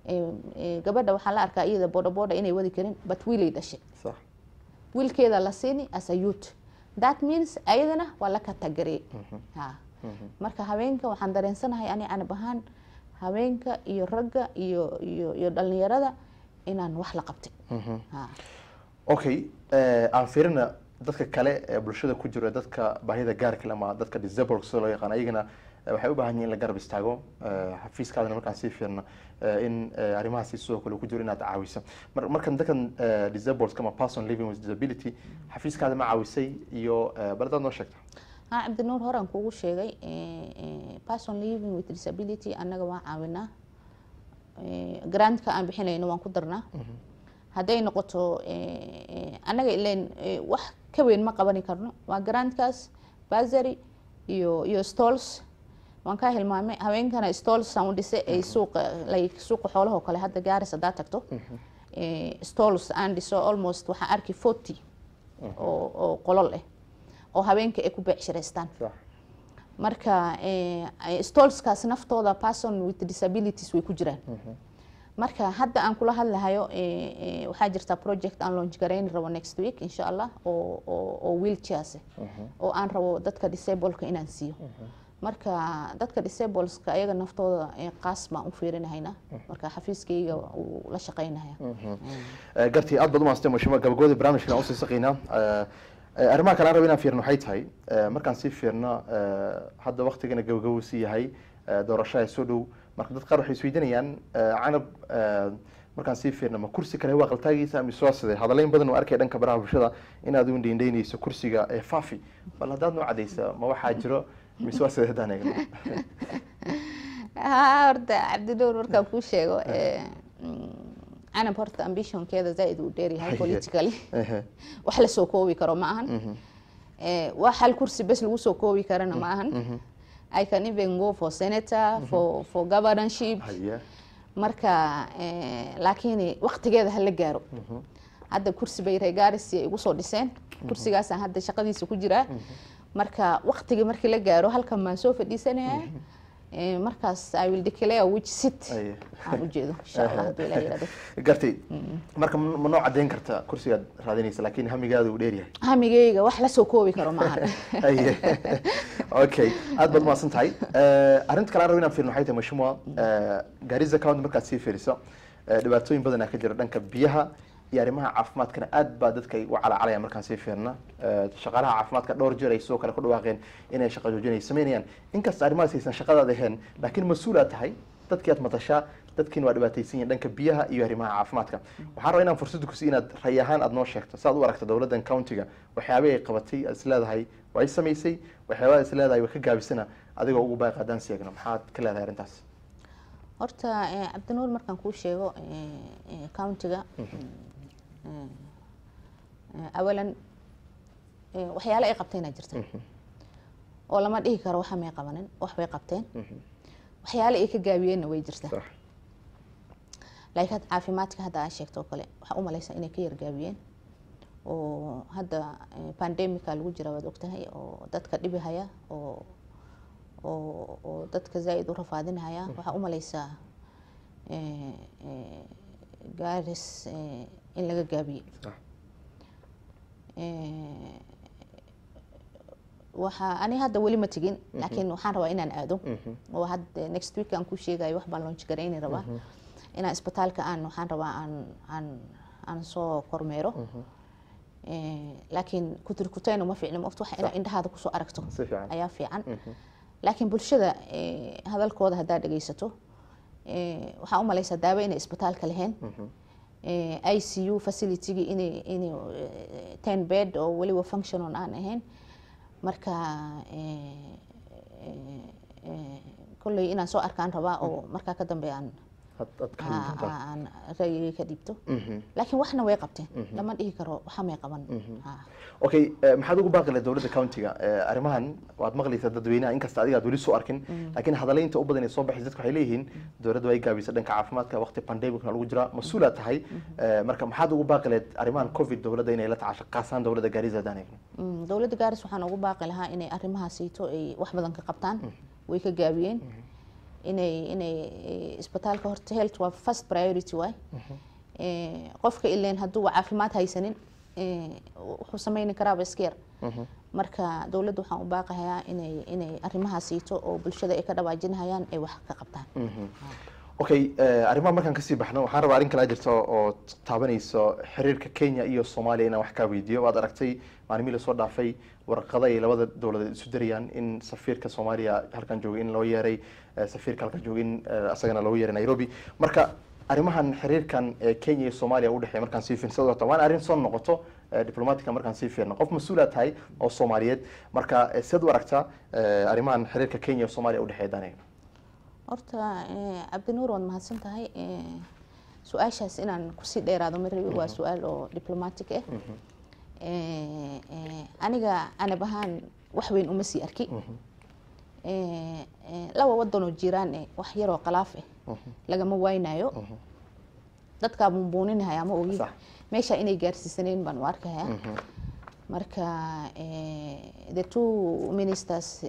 Eh, eh, gabadha waxaa la arkaa iyada boodha boodha inay wadi karin but wiilay dhashay sax wiilkeeda la siini as a youth that means ayadana waa la katagareey ha marka haweenka waxaan dareensanahay ani anab ahaan haweenka iyo ragga iyo iyo iyo dhalinyarada inaan wax la qabtay ha okay eh, aan fiirina dadka kale ee bulshada ku jira dadka baahida gaarka leh ama dadka disabled sida loo yaqaan ayagana eh, waxay u baahan yihiin in la garab istaago eh, xafiiskaadana markaan sii fiirna eh, in eh, arrimahaasi sidoo kale ku jiro inaad caawiso Mar- markan dadkan eh, disabled ama person living with disability xafiiskaada ma caawisay iyo eh, bal hadaad noo sheegta ha cabdinuur horaan kugu sheegay eh, eh, person living with disability annaga waan caawinaa Eh, grantka aan bixinayno waan ku darnaa hadday noqoto eh, eh, annaga ileen eh, wax ka weyn ma qabani karno waa grantkaas basary iyo iyo stalls waan kaa hilmaamay haweenkana stalls aan u dhisay ay suuqa like suuqa xoolaha oo kale hadda gaaris haddaa tagto eh, stalls aan dhiso almost waxaan arki forty oo oo qolol ah oo haweenka ay ku beecshiraystaan sax marka eh, stolskaas naftooda person with disabilities way ku jiraan marka hadda aan kula hadlahayo eh, eh, waxaa jirta project aan launch garayni rabo next week insha allah oo oo oo wheelchairs ah, oo aan rabo dadka disableka inaan siiyo marka dadka disableska ayaga naftooda eh, qaas baan u fiirinahayna marka xafiiskayga uu la shaqaynahaya Eh, gartii aad baad u maastay mashimo gabagabadii barnaamijkan usii saqiynaa Eh, eh, arrimaha kale aan rabo inaan fiirno waxay tahay eh, markaan sii fiirno eh, hadda waktigana gabagabo sii yahay eh, doorashada soo dhow marka dad qaar waxay isweydiinayaan eh, canab eh, markaan sii fiirno ma kursi kale waa qaltaagiisa mise waa sidee hadaleyn badan oo arkay dhanka baraha bulshada inaad u indheyndeynayso kursiga ee fafi bal haddaad noo cadaysa ma waxaa jiro mise waa sidee haddaan eegno ha horta cabdinuur markaan kuu sheego eh, mm, canab horta ambitionkeeda zaaid uu dheeryahay politically Ehe. wax la soo koobi karo ma ahan Eh, wax hal kursi bes lagu soo koobi karana ma ahan i can even go for senator for for governorship Haya. marka eh, laakiin waqtigeeda hala gaaro hadda kursi bay reegaarisi igu soo dhiseen kursigaasaan hadda shaqadiisa ku jiraa marka waqtigii markii la gaaro halkan baan soo fadhiisanaya Eh, markaas i will declare which seat Aye. aan ujeedo insha allah hadduu ilaah yidhahdo gartay marka ma ma noo cadeyn karta kursigaad raadinaysa laakiin hamigaada uu dheer yahay hamigeyga wax la soo koobi karo ma ahan Aye. okay aad baad umahadsan tahay Eh, arrinta kale aan rabo inaan fiirno waxay tahay mashmuwa gaariza county markaad sii fiiriso eh, dhibaatooyin badanaa ka jira dhanka biyaha iyo arrimaha caafimaadkana aad baa dadka ay u calaacalayaan markaan sii fiirna Eh, shaqaalaha caafimaadka dhowr jeer ay sidoo kale ku dhawaaqeen inay shaqa joojin ay sameynayaan inkasta arrimahaas aysan shaqadaada ahayn laakiin mas-uul aad tahay dadkii aad matashaa dadkiina waa dhibaataysan yihiin dhanka biyaha iyo arrimaha caafimaadka waxaan rabaa inaan fursad ku sii inaad ray ahaan aad noo sheegto saad u aragta dowladdan countiga waxyaabay ay qabatay aad is leedahay waa ay samaysay waxyaabaha is leedahay waa ka gaabisana adigoo ugu baaqi haddaan seegno maxaad ka leedahay arrintaas horta eh, cabdinuur markaan kuu sheego eh, eh, countiga eh, eh, awalan eh, waxyaale ay qabteenaa jirta oo lama dhihi karo waxa may qabanin wax bay qabteen waxyaale ay ka gaabiyeenna way jirta sax laakiin hadda caafimaadka hadda aa sheegto oo kale waxaa u malaysaa inay ka yargaabiyeen oo hadda eh, pandemica lagu jira waad ogtahay oo dadka dhibihaya oo oo oo dadka zaaid u rafaadinhaya waxaa u malaysaa eh, eh, gaaris eh, in laga gaabiyey sax Eh, waxaa ani hadda weli ma tegin laakiin waxaan rabaa inaan aado oo hadda next week aan ku sheegayo wax baan launch garayni rabaa inaan isbitaalka aan waxaan rabaa aan aan aan soo kormeero Eh, laakiin kuturkutayna ma fiicna maogta wax inaad indhahaada kusoo aragto si fiican ayaa fiican laakiin bulshada eh, hadalkooda haddaa dhegaysato eh, waxaa u malaysaa daawo inay isbitaalka lahayn eh, i c u facilitygii inay inay eh, ten bed oo weliba functionon aan ahayn marka eh, eh, eh, kolley inaan soo arkaan rabaa oo markaa ka dambe aan Had- had ka aa- hadli doontaa. aan ra'yigay ka dhiibto Mhm. laakiin waxna way qabteen lama dhihi karo waxa may qaban Ha. okay eh, maxaad ugu baaqi lahayd dowladda countiga Eh, arrimahan waad maqlaysaa dadweynaha inkasta adiga aad weli soo arkin laakiin hadalaynta u badan ee soo baxaysa dadka waxay leeyihiin dowladda way gaabisay dhanka caafimaadka waqti pandemicna lagu jiraa mas-uulaad tahay Eh, marka maxaad ugu baaqi lahayd arrimahan covid dowladda inay la tacasho qaasaan dowladda gaariza haddaan eegno Mm, dowladda gaaris waxaan ugu baaqi lahaa inay arrimahaasiito ay wax badan ka qabtaan way ka gaabiyeen inay inay eh, isbitaalka horta health waa first priority waay Eh, qofka ileen hadduu caafimaad haysanin eh, wuxuu sameyni karaaba iska yar marka dowladda waxaan u baaqayaa inay inay arrimahaas siito oo bulshada ay ka dhawaajinayaan ay wax ka qabtaan okay eh, arrimaha markaan kasii baxno waxaan rabaa arrin kalaa jirta oo taabanayso xiriirka kenya iyo soomaaliya inaan wax kaa weydiiyo waad aragtay maalmihii lasoo dhaafay warqada ay labada dowladeed isu dirayaan in safiirka soomaaliya halkan joogay in loo yeeray eh, safiirka halkan joogay in eh, asagana loogu yeeray nairobi marka arrimahan xiriirkan ee kenya iyo soomaaliya udhexeeya markaan sii fiirno sidoo kale waan arrin soo noqoto eh, diplomatica markaan sii fiirno qof mas-uula tahay oo soomaaliyeed marka eh, siad u aragtaa eh, arrimahan xiriirka kenya iyo soomaaliya udhexeeya daniga horta eh, cabdinuur waad mahadsan tahay eh, su-aashaas inaan kusii dheeraado ma rabi waa su-aal oo diplomatic ah Eh, eh, aniga anab ahaan wax weyn uma sii arki Eh, eh, laba wadanoo jiraan eh, wax yaroo khalaaf ah lagama waynayo dadkaa buunbuuninahaya ma ogi Sax. meesha inay gaarsiisaneen baan u arkaya marka eh, the two ministers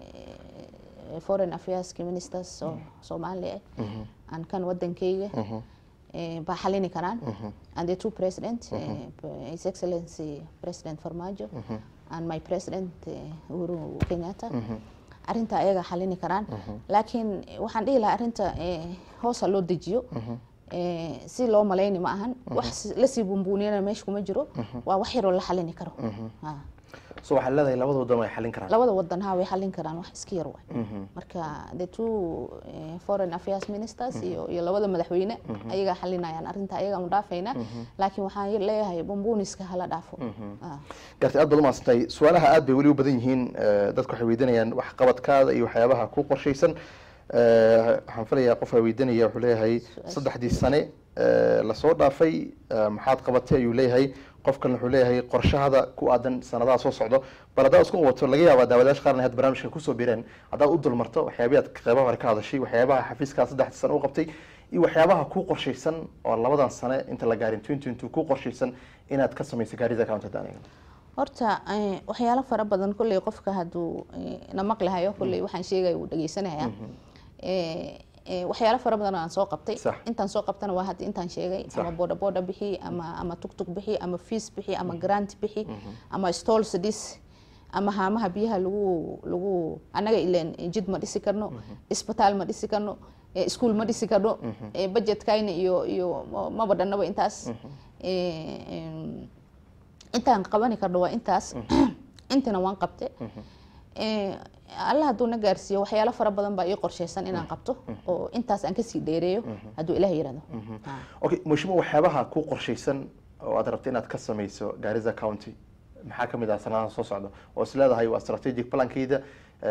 eh, foreign affairs ministers oo soomaali ah aan kan wadankeyga eh, baa xalini karaan and the two president eh, his excellency president farmaajo and my president eh, uhuru kenyatta arrinta ayaga xalini karaan laakiin waxaan dhihi lahaa arrinta eh, hoosa loo dejiyo eh, si loo malayni ma ahan wax lasii bumbuuniyana meesha kuma jiro waa wax yaroo la xalini karo Ha. so waxaad leedahay labada wadan way xalin karaan labada wadan ha way xalin karaan wax iska yar waay marka the two eh, foreign affairs ministers iyo iyo labada madaxweyne ayagaa xalinayaan arrinta ayaga mu dhaafayna laakiin waxaan leeyahay bumbuuniska hala dhaafo Ah. gartay aad baad umaadsantahay su-aalaha aad bay weli u badan yihiin eh, dadku waxay weydiinayaan wax qabadkaada iyo waxyaabaha ku qorshaysan Eh, waxaan filayaa qof aa weydiinaya wuxuu leeyahay saddexdii sane eh, lasoo dhaafay eh, maxaad qabatay ayuu leeyahay qofkan wuxuu leeyahay qorshahada ku aadan sanadaha soo socdo bal haddaad isku wato laga yaabaa daawadayaasha qaarna had barnaamijka kusoo bireen haddaad u dulmarto waxyaabahi aad qeybaha hore ka hadashay waxyaabaha xafiiskaa saddexdii sane u qabtay iyo waxyaabaha ku qorshaysan oo labadan sane inta la gaarin twenty two ku qorshaysan inaad ka samayso gaarida accounted aniga horta eh, waxyaalo fara badan kolley qofka hadduu eh, na maqlahayo kolley waxaan sheegaya wuu dhegeysanaya Eh, eh, waxyaalo fara badan oo aan soo qabtay Sax. intaan soo qabtana waa hadda intaan sheegay Sax. ama boda boda bixi ama ama tugtug bixi ama fees bixi ama grant bixi ama stalls dhis ama haamaha biyaha lagu lagu annaga ileen jid ma dhisi karno isbitaal ma dhisi karno eh, iskuul ma dhisi karno eh, budgetkayna iyo iyo ma- maba dhannaba intaas Eh, em, intaan qabani karno waa intaas intina waan qabte Eh, alla hadduu na gaarsiiyo waxyaalo fara badan baa ii qorshaysan inaan qabto oo intaas aan kasii dheereeyo hadduu ilaah yirahdo Ah. okay mushimo waxyaabaha ku qorshaysan oo aad rabta inaad ka samayso gaariza county maxaa ka mid ah sanadaha soo socda oo is leedahay waa strategic plankeyda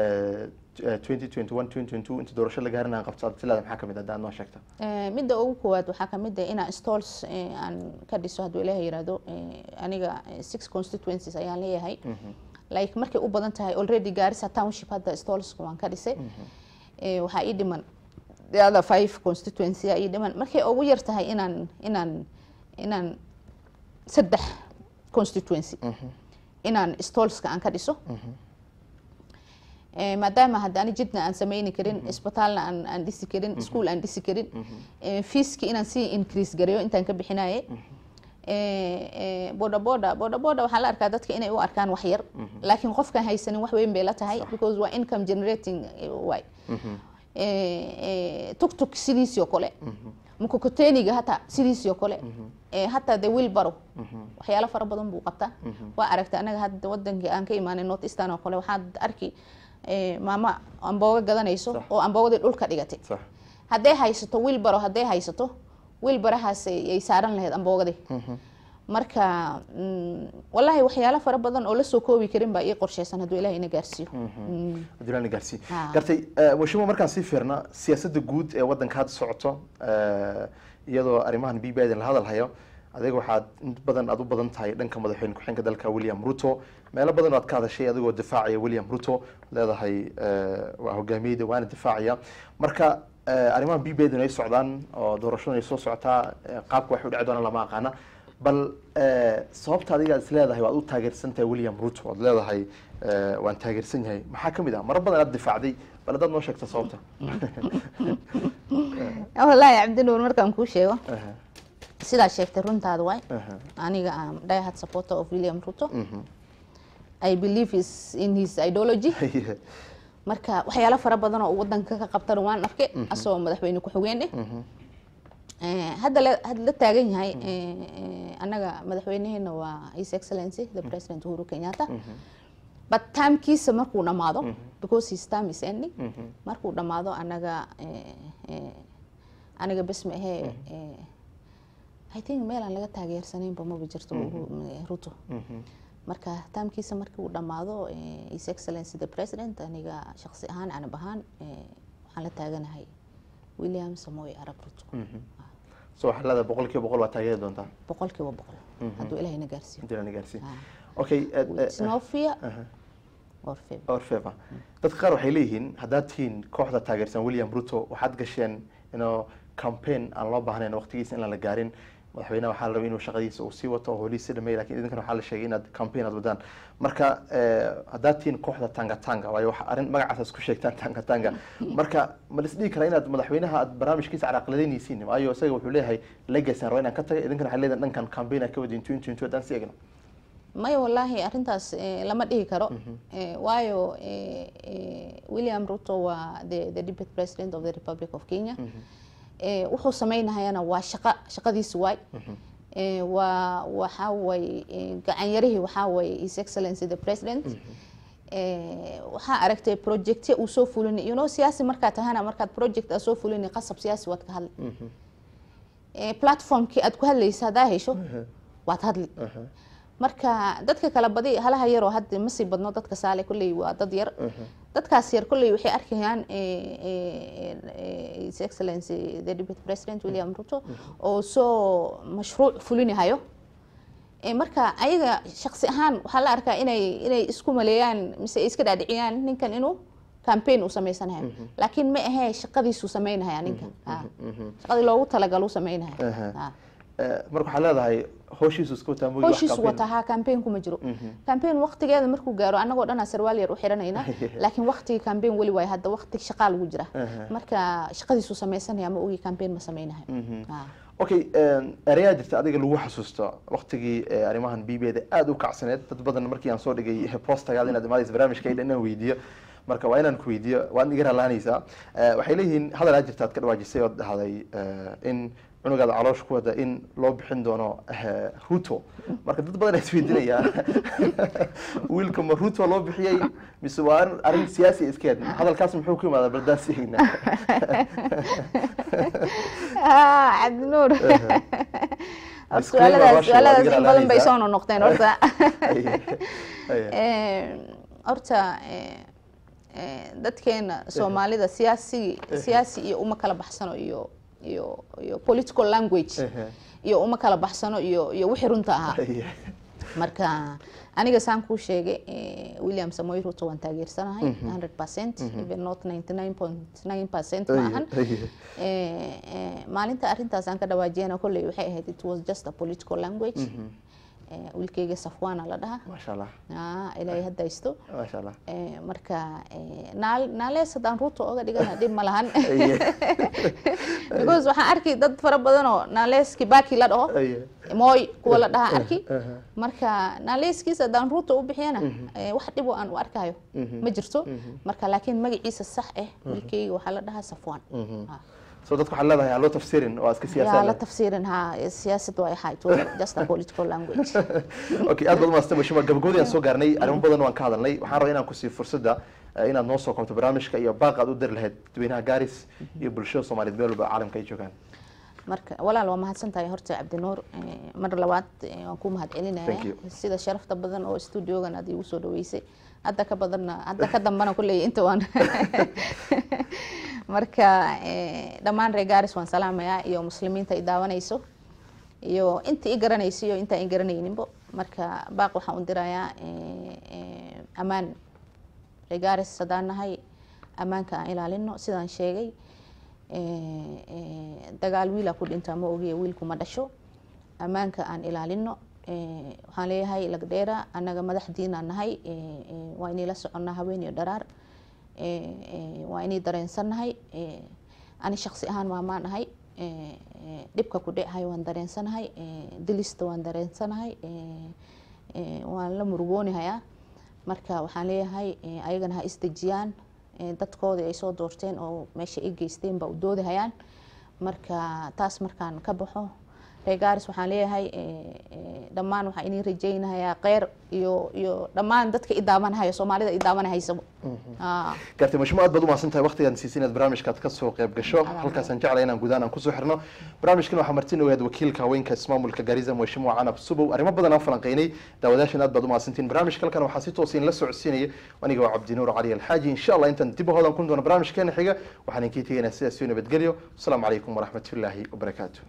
twenty twenty one twenty twenty two inta doorasho la gaarin aan qabto aad is leedahay maxaa ka mid ah haddaad noo sheegta Eh, midda ugu koowaad waxaa kamid ah inaan stalls eh, aan ka dhiso hadduu ilaah yirahdo eh, aniga eh, six constituencies ayaan leeyahay like markay u badan tahay already gaarisa township hadda stallska waan ka dhisay Eh, waxaa ii dhiman the other five constituency aa ii dhiman markay ugu yar tahay inaan inaan inaan saddex constituency inaan stallska aan ka dhiso Eh, maadaama haddaani jidna aan sameyni karin isbitaalna aan aan dhisi karin iskuol aan dhisi karin eh, fiiski inaan sii increase gareeyo intaan ka bixinaye Eh, eh, boda boda boda boda waxaa la arkaa dadka inay u arkaan wax yar laakiin qofkaan haysanin wax weyn bay la tahay because waa income generating eh, waay tugtug sidiisii oo kale mukokoteniga hata sidiisii oo kale Eh, hataa de wilbaro waxyaalo fara badan buu qabtaa waa aragta anaga hadda wadankii aan ka imaanay north eastern oo kale waxaad arki eh, maama ambooga gadanayso Sax. oo amboogadii dhulka dhigatay sax hadday haysato wilbaro hadday haysato wilbarahaas ay saaran lahayd amboogadii marka mm, wallahi waxyaalo fara badan oo lasoo koobi karin baa ii qorshaysan hadduu ilaah ina gaarsiiyo Mm. adulaana gaarsiin Ah. gartay eh, mushimo markaan sii fiirna siyaasadda guud ee waddanka hadda socoto eh, iyadoo arrimahan b b idin la hadalhayo adiga waxaad inta badan aad u badan tahay dhanka madaxweyne ku-xigeenka dalka william ruto meelo badan oo aad ka hadashay adigoo difaacaya william ruto leedahay eh, waa hogaamiyeyda waana difaacaya marka eh, arrimahan b b idin ay socdaan oo doorashadun ay soo socotaa eh, qaabka waxay u dhici doonaan lama aqaana bal eh, sababta adiga is leedahay waad u taageersan tahay william ruto waad leedahay eh, waan taageersan yahay maxaa kamid ah mara badan aad difaacday bal haddaad noo sheegta sababta wallaahi cabdinuur markaan kuu sheego Aha, sidaa sheegtay runtaada waay aha, aniga am diehard supporter of william ruto mhm. i believe is in his ideology marka waxyaalo fara badan oo uu wadanka ka qabtana waan arkay asagoo madaxweyne ku-xigeen eh Mhm. Eh, hadda la had la taagan yahay eh, eh, annaga madaxweynaheena waa his excellency the president uhuru kenyatta but timekiisa markuu dhamaado because his time is ending Mhm. markuu dhamaado anaga eh, eh, aniga bes ma ahee eh, i think meel aan laga taageersanaynba maba jirto Uhuru- eh, ruto Mhm. marka taamkiisa markii uu dhamaado eh, his excellency the president aniga shaqsi ahaan anab ahaan eh, waxaan la taaganahay william samoy arab ruto Mhm. so waxaa leedahay boqol kiiba boqol waa taageeri doontaa boqol kiiba boqol hadduu ilahayna gaarsiiyo intii lana gaarsiin Ah. okay eh, eh, With no fear aha. or favor or favor dadka qaar waxay leeyihiin haddaad tihiin kooxda taageersan william ruto waxaad gasheen inuu campaign aan loo baahnayn waqtigiisa in aan la gaarin madaxweynaha waxaa la rabay inuu shaqadiisa uu sii wato oo holiisa dhamay lakin idinkana waxaa la sheegay inaad campaign aad wadaan marka eh, haddaad tihiin kooxda tanga tanga waayo waxa arrin magacaas isku sheegtaan tanga tanga marka ma lis dhihi karaa inaad madaxweynaha aad barnaamijkiisa caraqladeynaysiin waayo isaga wuxuu leeyahay legacy aan rabaa inaan ka taga idinkana waxay leedahay dhankan campaign aan ka wadin twenty twenty haddaan sii egno maya wallaahi arrintaas eh, lama dhihi karo Eh, waayo eh, eh, william ruto waa the, the deputy president of the republic of kenya Eh, wuxuu sameynahayana waa shaqa shaqadiisi waay Eh, waa waxaa way gacanyarihii waxaa way his excellency the president Eh, waxaa aragtay projectya uu soo fulini you know siyaasi markaad tahana markaad project aad soo fulini qasab siyaasi waad ka hadli Eh, platformkii aad ku hadlaysa haddaa hesho waad hadli marka dadka kala badi halaha yaroo hadda ma sii badno dadka saale kolley waa dad yar dadkaas yar kolley waxay arkayaan eh, eh, eh, his excellency the deputy president william ruto oo soo mashruuc fulinahayo Eh, marka ayaga shaqsi ahaan waxaa la arkaa inay inay isku maleeyaan mise ay iska dhaadhiciyaan ninkan inuu campaign uu sameysanayo laakiin ma ahee shaqadiisuu sameynahaya ninkan Ah. shaqadii loogu talagaluu sameynahaya Aha. Ah. Eh, marka waxaa leedahay howshiisu iska wataa moogi wax howshiisu campaign- wata haa campaign kuma jiro campaign waqtigeeda markuu gaaro annagoo dhanaa sarwaal yar u xiranayna laakiin waqtigii campaign weli waayo hadda waqti shaqaa lagu jira marka shaqadiisuu sameysanaya ma ogi campaign ma sameynayo Ah. okay ereyaa jirta adiga lagu xasuusto waqtigii eh, arrimahan b b da aada u kacsaneed dad badan markii aan soo dhigay postagaada inaad imaadaysa barnaamijka ila inaan weydiiyo marka waa inaan ku weydiiyo waad iga ralaanaysaa waxay leeyihiin hadal aa jirta aad ka dhawaajisay ood dhahday eh, in cunugaada caloosh ku wada in loo bixin doono eh, ruto marka dad badan isweydiinaya wiilka ma ruto loo bixiyey mise waa arrin- arrin siyaasi iskeed hadalkaas muxuu ku imaadaa baldaan siigna Ah, cabdinuur Horta Disclaimer su-aaladaas waa shay, su-aaladaas waad in badan bay garanaysaa. soo noqnoqdeen horta Aye. Eh, horta eh, eh, dadkeena soomaalida siyaasi siyaasi iyo uma kala baxsano iyo iyo iyo political language Ehe. iyo uma kala baxsano iyo iyo wixii runta ahaa Aye. marka aniga saan kuu sheegay eh, william samoy ruto waan taageersanahay 100 percent even not 99.9 percent ma ahan Aye. Eh, eh, maalinta arrintaas aan ka dhawaajiyana kolley waxay ahayd it was just a political language Eh, wiilkayga safwaana la dhaha maasha allah Ah, ilaahay hadda haysto maasha allah Eh, marka eh, naal- naalees haddaan ruuta oga dhigana dhib ma lahan Aye. because waxaan arki dad fara badan oo naalees kibaki la dhaho Aye. mooy kuwa la dhaha arki Aha. marka naaleeskiisa haddaan ruuta u bixiyana eh, wax dhib oo aan u arkayo ma jirto marka laakiin magaciisa sax ah wiilkayga waxaa la dhahaa safwaan Ah. so dadku waxaa leedahay aan loo tafsirin waa iska yaa siyaasad la leh. tafsiirin ha siyaasad waa ahay it was just a political language okay aad baad umaadsan bashima gabagabadii aan soo gaarnay arrimo badan waan ka hadalnay waxaan rabaa inaan ku siiyo fursadda eh, inaad noo soo koobto barnaamijka iyo baaq aad u diri lahayd dadweynaha gaaris iyo bulshada soomaaliyeed meel walba caalamka ay joogaan marka walaal waa mahadsan tahay horta cabdinuur Eh, mar labaad eh, waan ku mahad Thank celinaya you. sida sharafta badan oo studiogan aad igu soo dhaweysay hadda ka badanna hadda ka dambana kulley inta waan marka eh, dhammaan reer gaaris waan salaamayaa iyo muslimiinta i daawanayso iyo inta i garanayso iyo intaan i garanayninbo marka baaq waxaan u dirayaa eh, eh, ammaan reer gaaris haddaan nahay ammaanka aan ilaalino sidaan sheegay Eh, eh, dagaal wiilaa ku dhintaa ma ogiye wiilku ma dhasho ammaanka aan ilaalino Eh, waxaan leeyahay lagdheera annaga madaxdiinaan nahay Eh, eh, waa inay la soconnaa haween iyo dharaar Eh, eh, waa inay dareensannahay Eh, ani shaqsi ahaan maamaan ahay Eh, eh, dhibka ku dhecehay waan dareensanahay Eh, dilista waan dareensanahay Eh, eh, waan la murugoonahayaa marka waxaan leeyahay eh, ayagana ha isdejiyaan Eh, dadkoodii ay soo doorteen oo meesha ay geysteen ba u doodahayaan marka taas markaan ka baxo reegaaris waxaan leeyahay eh, eh, dhammaan waxaa inii rajaynayaa kheyr iyo iyo dhammaan dadka i daawanahaya soomaalida i daawanahaysa Ah. gaartay mashmo aad baad u mahadsan tahay waqtigaan siisay inaad barnaamijkaad ka soo qayb gasho halkaasaan jeclay inaan gudahaan aan kusoo xirno barnaamijkan waxaa martin ogaad wakiilka haweenka ismaamulka gaariza mheshimiwa canab subow arrimo badan aan falanqeynay daawadaashan aad baad u mahadsantiin barnaamijka halkan waxaa si toos in la socodsiinaya aniga waa cabdinuur cali alxaaji insha allah intaan dib u hodan kun doono barnaamijkeena xiga waxaan inkii tegaynaa sidaas iyo nabadgelyo asalaamu calaykum waraxmatullaahi wabarakaatu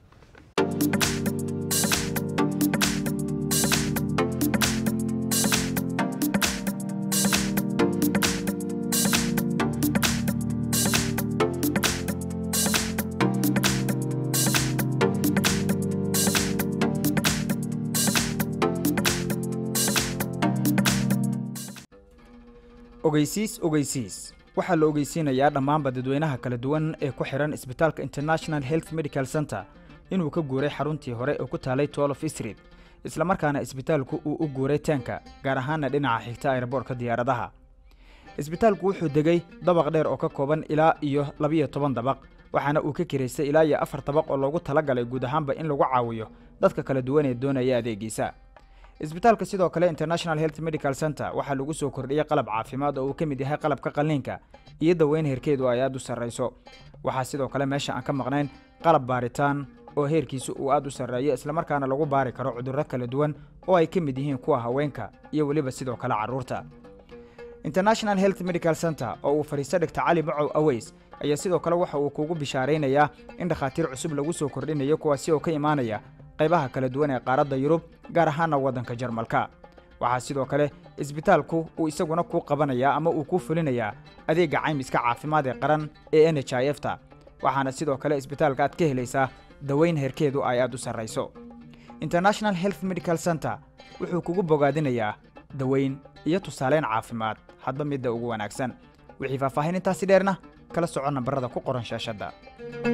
ogeysiis ogeysiis waxaa la ogeysiinayaa dhammaanba dadweynaha kala duwan ee ku xihan isbitaalka international health medical center inuu ka guuray xaruntii hore oo ku taalay tolof street islamarkaana isbitaalku uu u guuray teenka gaar ahaana dhinaca xigta aeroboortka diyaaradaha isbitaalku wuxuu degay dabaq dheer oo ka kooban ilaa iyo labiyo toban dabaq waxaana uu ka kiraystay ilaa iyo afar dabaq oo loogu talagalay guud ahaanba in lagu caawiyo dadka kala duwan ee doonaya adeegiisa isbitaalka sidoo kale international health medical center waxaa lagu soo kordhiyey qalab caafimaad oo uu ka mid yahay qalabka qalliinka iyo daweyn heerkeedu ay aad u sarrayso waxaa sidoo kale meesha aan ka maqnayn qalab baaritaan oo heerkiisu uu aad u sarreeyo islamarkaana lagu baari karo cudurro kala duwan oo ay ka mid yihiin kuwa haweenka iyo weliba sidoo kale carruurta international health medical center oo uu fadhiisto dhigta cali macow aweys ayaa sidoo kale waxa uu kugu bishaaraynayaa in dhakhaatiir cusub lagu soo kordhinayo kuwaasi oo ka imaanaya qaybaha kala duwan ee qaaradda yurub gaar ahaana waddanka jarmalka waxaa sidoo kale isbitaalku uu isaguna kuu qabanayaa ama uu kuu fulinayaa adeegga caymiska caafimaad ee qaran ee n h i f ta waxaana sidoo kale isbitaalka aad ka helaysaa daweyn heerkeedu ay aad u sarrayso international health medical center wuxuu kugu bogaadinayaa daweyn iyo tusaaleyn caafimaad hadba midda ugu wanaagsan wixii faahfaahin intaasi dheerna kala soco nambarada ku qoran shaashadda